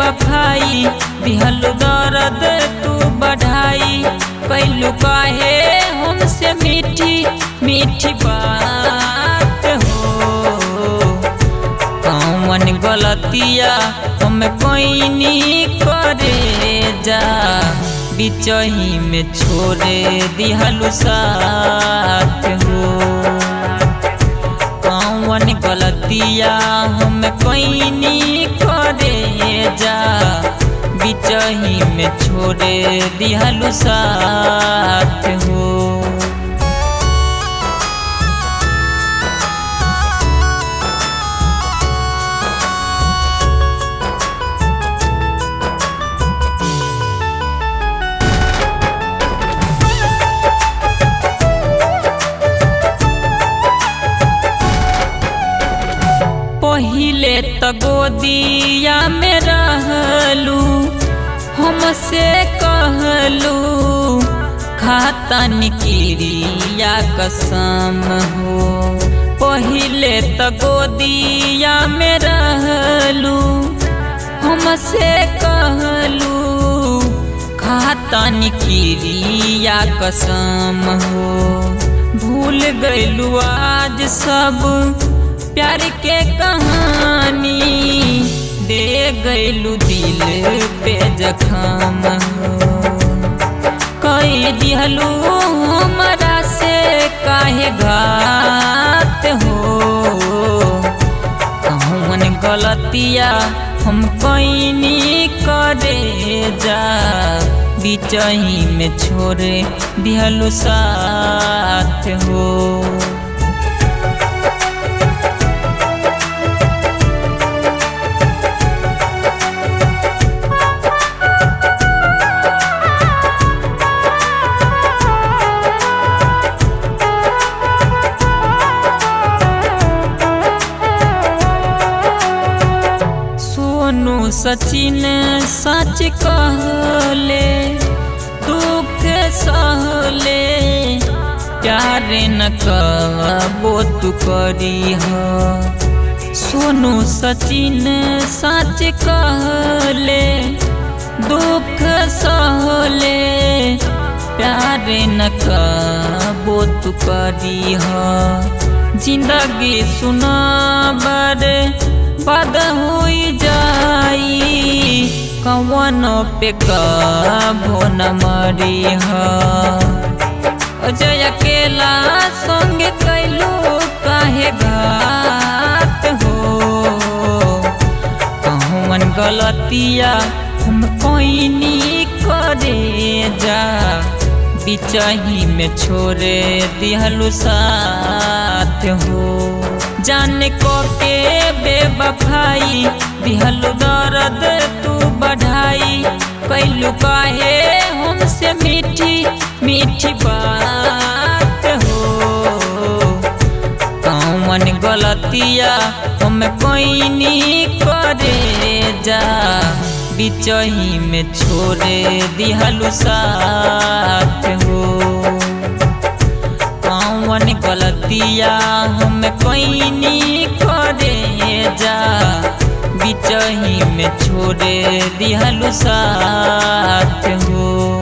बेबफाई दिहलु दर्द तू बढ़ाई कैलू काहे हमसे मीठी मीठी बात हो कौन गलतिया हम कोइनी करे जा बिचही में छोड़े दिहलु साथ हो कौन गलतिया हम कोइनी करे जा बिचही में छोड़े दिहलु साथ हो पहिले त गोदिया में रहलू हमसे कहलू खाता निकिरिया कसम हो पहिले त गोदिया में रहलू हमसे कहलू खाता निकिरिया कसम हो भूल गइलू आज सब प्यार के कहानी दे गइलू दिल पे जखम कई दिहलू हमरा से काहे घात हो कौन गलतिया हम कैनी करे जा बिचही में छोड़े दिहलू साथ हो सोनू सचिन सच कहले दुख सहले प्यार न कबो तू करी ह सोनू सचिन सच कहले दुख सहले प्यार न कबो तू करी ह जिंदगी सुना बड़े बद हुई जाई कवन पे कभो न मरी ह अजय अकेला संगे कैलू काहे घात हो कौन गलतिया हम कोइनी करे जा बिचही में छोड़े दिहलु साथ हो जाने को के बेबफाई दिहलु दर्द तू बढ़ाई कैलू काहे हमसे मीठी मीठी बात हो कौन गलतिया हम कोइनी करे जा बिचही में छोड़े दिहलु साथ हो कौन गलतिया हम कोइनी करे जा बिचही में छोड़े दिहलु साथ हो